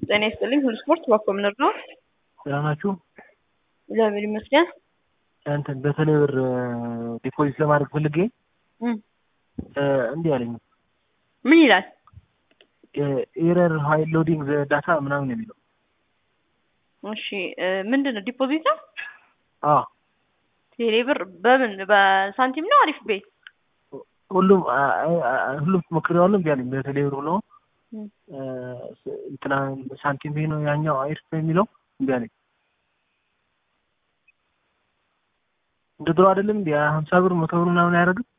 ጤና ይስጥልኝ። ሁሉ ስፖርት ባኮምነር ነው። ደህና ናችሁ? እግዚአብሔር ይመስገን። እንትን በተለይ ብር ዲፖዚት ለማድረግ ፈልጌ እም፣ እንዲህ አለኝ ምን ይላል? ኤረር ሀይል ሎዲንግ ዳታ ምናምን የሚለው እሺ እ፣ ምንድን ነው ዲፖዚት ነው? አዎ ቴሌ ብር በምን በሳንቲም ነው? አሪፍ ቤት ሁሉም አ- አ- ሁሉም ሞክሬዋለሁ እምቢ አለኝ። በተለይ ብር ብለው እም፣ እንትና ሳንቲም ቤ ነው ያኛው አይርፍ የሚለው እምቢ አለኝ። እንደ ድሮ አይደለም እንዲ ሀምሳ ብር መቶ ብር ምናምን አያደርግም።